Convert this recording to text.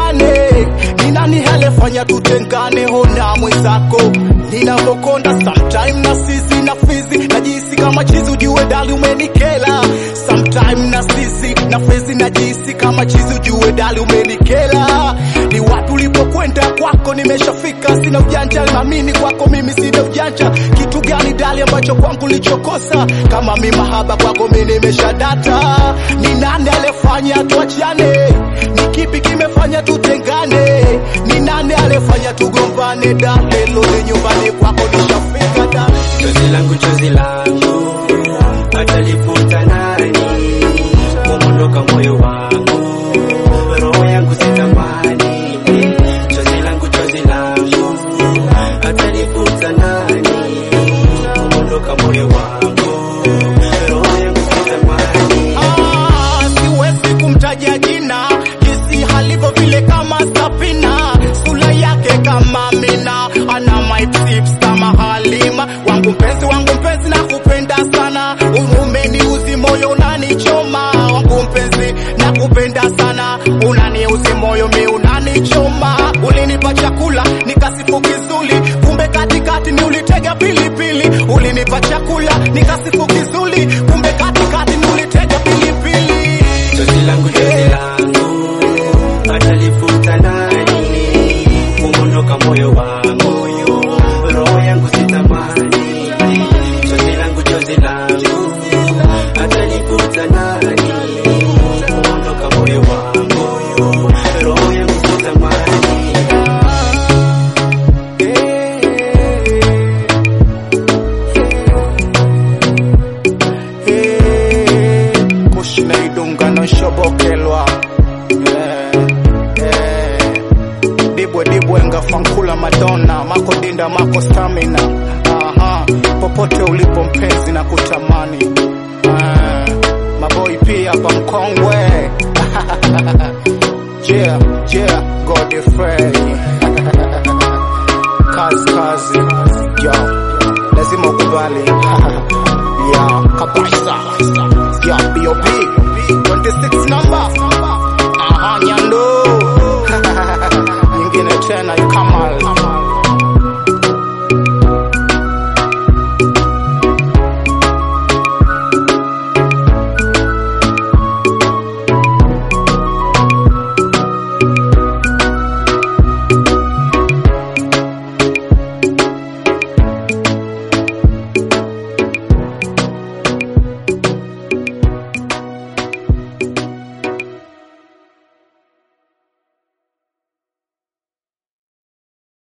tugombane? Ni nani alefanya tutengane? Ona mwenzako ninavokonda sometime na sisi na fizi najisi kama chizi, ujue dali umenikela. Sometime na sisi na fizi najisi kama chizi, ujue dali umenikela. Ni wapi ulipokwenda kwako nimeshafika, sina ujanja na mimi kwako mimi sina ujanja. Kitu gani dali ambacho kwangu lichokosa? Kama mi mahaba kwako mi nimeshadata. Ni nani alefanya tuachane? Ni kipi kimefanya tutengane? Ni nani alefanya tugombane? Dale lole nyumbani kwako nishafika da Chozi langu chozi langu atalifuta nani? Kumondoka moyo wangu, roho yangu sitamani. Chozi langu chozi langu atalifuta nani? Kumondoka moyo wangu, roho yangu sitamani. Ah, siwezi kumtaja jina jinsi halivyo vile kama Safina, sura yake kama Mina, ana my tips kama Halima. Wangu mpenzi, wangu mpenzi, nakupenda sana, umeniuzi moyo unanichoma. Wangu mpenzi, nakupenda sana, unaniuzi moyo mi unanichoma. Ulinipa chakula nikasifu kizuri, kumbe katikati ni ulitega pilipili. Ulinipa chakula nikasifu kizuri, kumbe katikati ni ulitega pilipili. Chozi langu chozi langu atalifuta nani? Kumondoka moyo wangu, roho yangu sitamani. Chozi langu chozi langu atalifuta nani? Kumondoka moyo wangu, roho yangu sitamani. kushina idungano shobokelwa Eh, eh. dibwe dibwe ngafankula madonna mako dinda mako stamina aha popote ulipo mpenzi na kutamani Ah, maboi pia hapa mkongwe yeah, yeah, Godfrey kazi kazi yo lazima ukubali ya kabisa ya BOP 26 number aha nyando nyingine tena